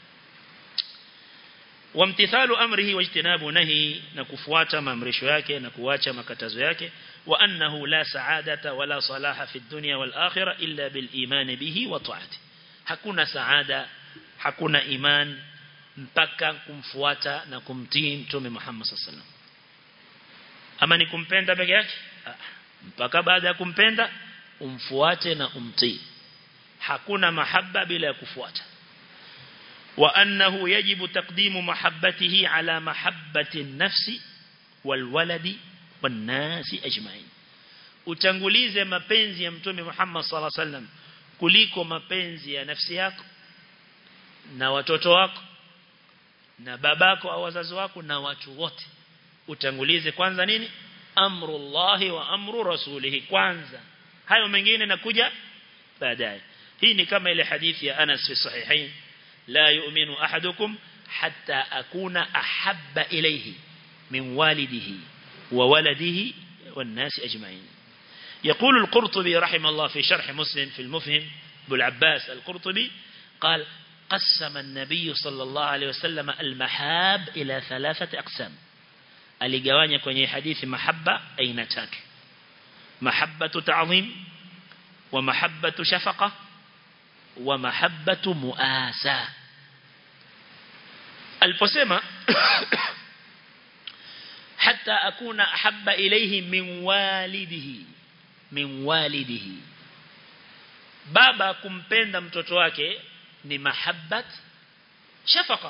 wamtithalu amrihi wajtinabu nahi na kufuata maamrisho yake na kuacha makatazo yake wa annahu la saadata wala salaha fi dunya wal akhirah illa bil iman bihi wa ta'ati hakuna saada hakuna iman mpaka kumfuata na kumtii mtume Muhammad sallallahu alaihi wasallam ama ni kumpenda peke yake mpaka baada ya kumpenda umfuate na umtii hakuna mahaba bila ya kufuata وأنه يجب تقديم محبته على محبة النفس والولد والناس أجمعين utangulize mapenzi ya mtume Muhammad sallallahu alaihi wasallam kuliko mapenzi ya nafsi yako na watoto wako na babako au wazazi wako na watu wote utangulize kwanza nini amrullahi wa amru rasulihi kwanza hayo mengine nakuja baadaye hii ni kama ile hadithi ya Anas fi sahihain لا يؤمن أحدكم حتى أكون أحب إليه من والده وولده والناس أجمعين يقول القرطبي رحمه الله في شرح مسلم في المفهم أبو العباس القرطبي قال قسم النبي صلى الله عليه وسلم المحاب إلى ثلاثة أقسام aligawanya kwenye hadithi mahabba aina tatu mahabbatu ta'zim wa mahabbatu shafaqa wa mahabbatu muasa aliposema hatta akuna ahabba ilayhi min walidihi min walidihi baba kumpenda mtoto wake ni mahabbat shafaqa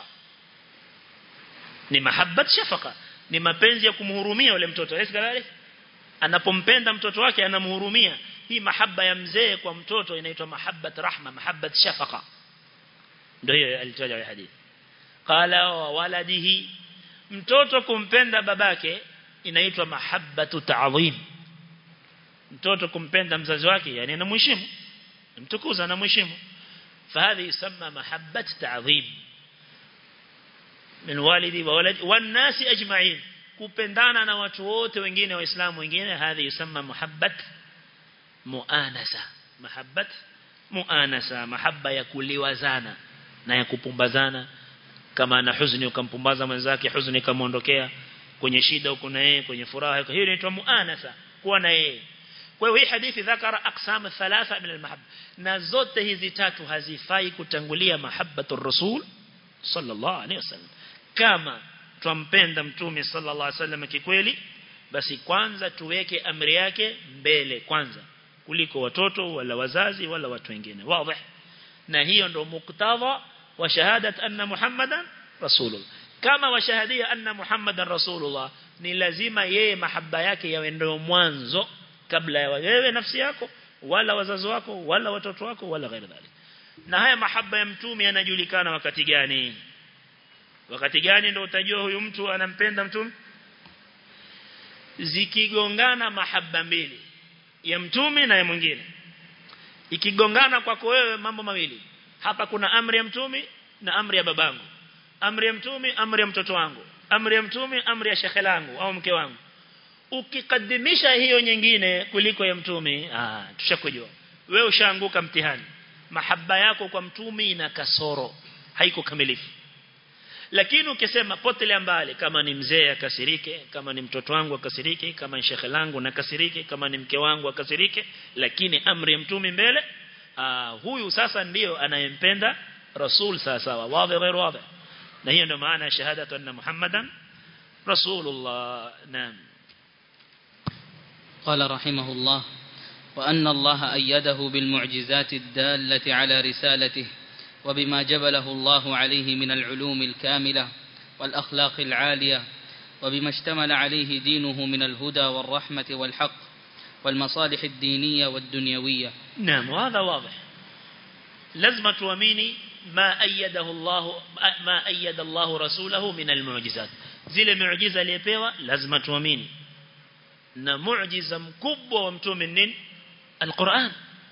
ni mahabbat shafaqa ni mapenzi ya kumhurumia yule mtoto hesi kadhalika anapompenda mtoto wake anamhurumia hii mahaba ya mzee kwa mtoto inaitwa mahabbat rahma mahabbat shafaqa ndio hiyo alitaja hadithi qala wa waladihi mtoto kumpenda babake inaitwa mahabbatu ta'zim mtoto kumpenda mzazi wake yani anamheshimu mtukuza anamheshimu فهذه يسمى محبة تعظيم من والدي وولد والناس أجمعين kupendana na watu wote wengine waislamu wengine hadhi yusamma muhabbat muanasa mahabbat muanasa mahabba ya kuliwazana na ya kupumbazana kama ana huzuni ukampumbaza mwenzake huzuni kamaondokea kwenye shida uko na yeye kwenye furaha hiyo inaitwa muanasa kuwa na yeye kwa hiyo hii hadithi dhakara aqsam thalatha min almahabba na zote hizi tatu hazifai kutangulia mahabbatu rasul sallallahu alaihi wasallam kama twampenda mtume sallallahu alaihi wasallam kikweli basi kwanza tuweke amri yake mbele kwanza kuliko watoto wala wazazi wala watu wengine wazi na hiyo ndio muktadha wa shahadat anna muhammadan rasulullah kama washahadia anna muhammadan rasulullah ni lazima yeye mahaba yake yawe ndio mwanzo kabla ya wewe nafsi yako wala wazazi wako wala watoto wako wala ghairi dhalik na haya mahaba ya mtume yanajulikana wakati gani wakati gani ndio utajua huyu mtu anampenda mtume zikigongana mahaba mbili ya mtume na ya mwingine ikigongana kwako wewe mambo mawili hapa kuna amri ya mtume na amri ya babangu amri ya mtume amri ya mtoto wangu amri ya mtume amri ya shekhe langu au mke wangu ukikadimisha hiyo nyingine kuliko ya mtume ah tushakujua wewe ushaanguka mtihani mahaba yako kwa mtume ina kasoro haiko kamilifu lakini ukisema potele mbali kama ni mzee akasirike kama ni mtoto wangu akasirike kama ni shekhe langu nakasirike kama ni mke wangu akasirike lakini amri ya mtume mbele aa, huyu sasa ndiyo anayempenda rasul sasa wazi غير wazi na hiyo ndio maana shahadatu anna muhammadan rasulullah naam قال رحمه الله وأن الله أيده بالمعجزات الدالة على رسالته وبما جبله الله عليه من العلوم الكاملة والأخلاق العالية وبما اشتمل عليه دينه من الهدى والرحمة والحق والمصالح الدينية والدنيوية نعم وهذا واضح لازم تواميني ما أيده الله ما أيد الله رسوله من المعجزات zile miujiza aliyepewa lazima tuamini na muujiza mkubwa wa mtume nini alquran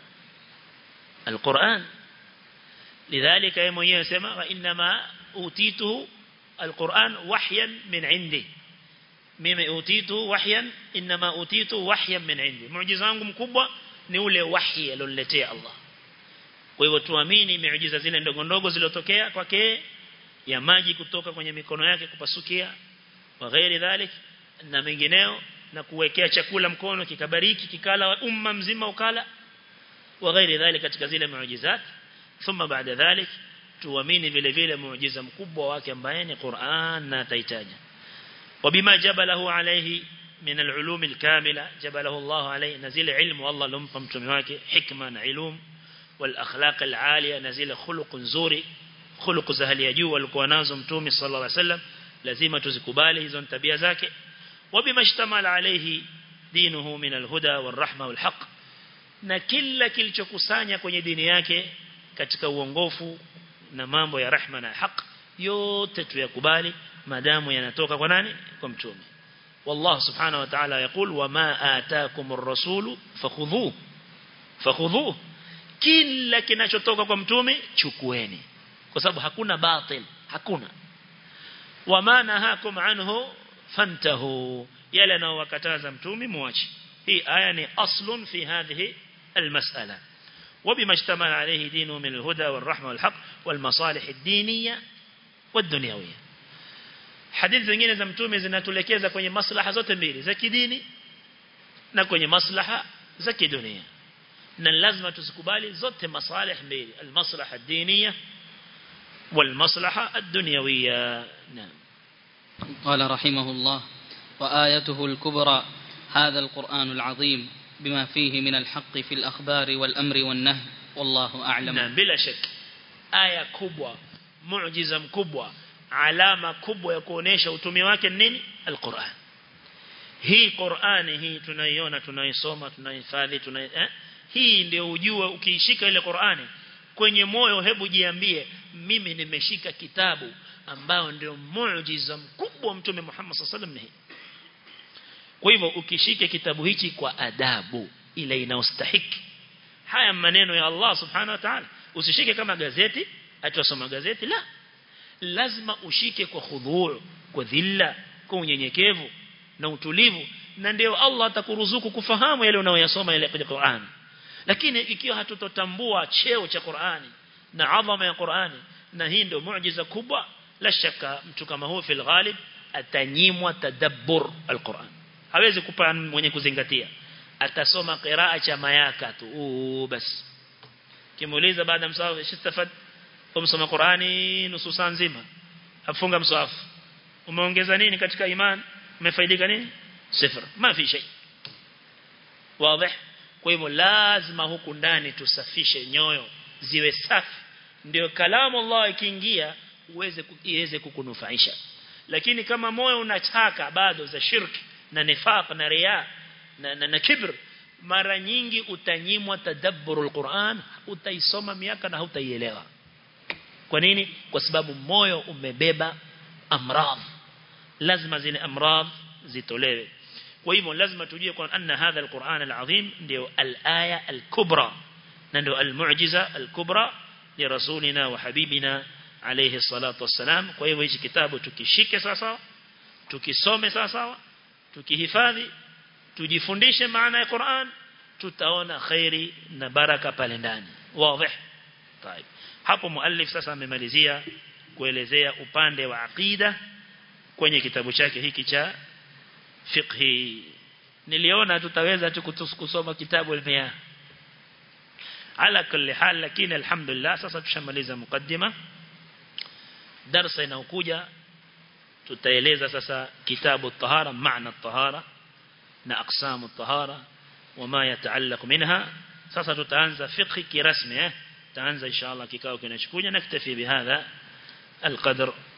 alquran lidhalika yeye mwenyewe anasema wa inma utituhu alquran wahyan min indi mimi utitu wahyan inma utitu wahyan min indi muujiza wangu mkubwa ni ule wahi alioniletea Allah kwa hivyo tuamini miujiza zile ndogo ndogo zilizotokea kwake ya maji kutoka kwenye mikono yake kupasukia wa ghairi dhalik na mengineo na kuwekea chakula mkono kikabariki kikala umma mzima ukala wa ghairi dhalik katika zile miujizat thumma baada dhalik tuamini vile vile muujiza mkubwa wake ambaye ni Qur'an na taitaja وبما جبله عليه من العلوم الكاملة جبله الله عليه نزل علم والله لمpa mtume wake hikma na ilum والاخلاق العاليه نزل خلق nzuri خلق za hali ya juu walikuwa nazo mtume sallallahu alaihi wasallam lazima tuzikubali hizo tabia zake وبما اشتمل عليه دينه من الهدى والرحمه والحق na kila kilichokusanya kwenye dini yake katika uongofu na mambo ya rahma na haq yote tuyakubali madamu yanatoka kwa nani kwa mtume والله سبحانه وتعالى يقول وما آتاكم الرسول فخذوه فخذوه kila kinachotoka kwa mtume chukueni kwa sababu hakuna batil hakuna wama nahakum anhu fantahu yale anayowakataza mtume muache hii aya ni aslun fi hadhihi almas'ala وبما اشتمل عليه دينه من الهدى والرحمة والحق والمصالح الدينية والدنيوية hadithi zingine za mtume zinatulekeza kwenye maslaha zote mbili za kidini na kwenye maslaha za kidunia na lazima tusikubali zote masalih mbili almaslaha ad-diniya والمصلحة الدنيوية نعم قال رحمه الله وآيته الكبرى هذا القرآن العظيم بما فيه من الحق في الأخبار والأمر والنهي والله أعلم نعم بلا شك آية كبوة معجزة مكبوة علامة كبوة يكونيش وتمي wake nini القرآن hii Qur'ani hii tunaiona tunaisoma tunahifadhi tuna eh? hii ndio ujue ukiishika ile Qur'ani kwenye moyo hebu jiambie mimi nimeshika kitabu ambao ndio muujiza mkubwa mtume Muhammad sallallahu alaihi wasallam kwa hivyo ukishike kitabu hichi kwa adabu ile inaostahiki haya maneno ya Allah subhanahu wa ta'ala usishike kama gazeti atasoma gazeti la lazima ushike kwa khudhu' kwa dhilla kwa unyenyekevu na utulivu na ndio Allah atakuruzuku kufahamu yale unayoyasoma ile kwenye Qur'an lakini ikiwa hatutotambua cheo cha Qur'ani na adhama ya Qur'ani na hii ndio muujiza kubwa la shaka mtu kama huyo fil ghalib atanyimwa tadabbur alquran hawezi kupa mwenye kuzingatia atasoma qiraa cha mayaka tu basi kimuuliza baada msawafu shistafad umsoma Qur'ani nusu saa nzima afunga msawafu umeongeza nini katika iman umefaidika nini sifra ma fi shay wazi kwa hivyo lazima huku ndani tusafishe nyoyo ziwe safi ndio kalamu Allah ikiingia uweze iweze kukunufaisha lakini kama moyo unachaka bado za shirki na nifaq na riya na, na, na kibr mara nyingi utanyimwa tadabburul Qur'an utaisoma miaka na hutaielewa kwa nini kwa sababu moyo umebeba amradh lazima zile amradh zitolewe kwa hivyo lazima tujue kwa anna hadha alquran alazim ndio alaya alkubra na ndio almu'jiza alkubra li rasulina wa habibina alayhi salatu wassalam kwa hivyo hichi kitabu tukishike sasa tukisome sasa tukihifadhi tujifundishe maana ya Qur'an tutaona khairi na baraka pale ndani wazi طيب hapo muallif sasa amemalizia kuelezea upande wa aqida kwenye kitabu chake hiki cha fiqhi niliona tutaweza tu kusoma kitabu al-miyah ala kulli hal lakini alhamdulillah sasa tushamaliza mukaddima darasa inayokuja tutaeleza sasa kitabu at-tahara maana at-tahara na aqsamu at-tahara wama yataallaq minha sasa tutaanza fiqhi kirasmi eh tutaanza inshallah kikao kinachokuja naktafi bihadha القدر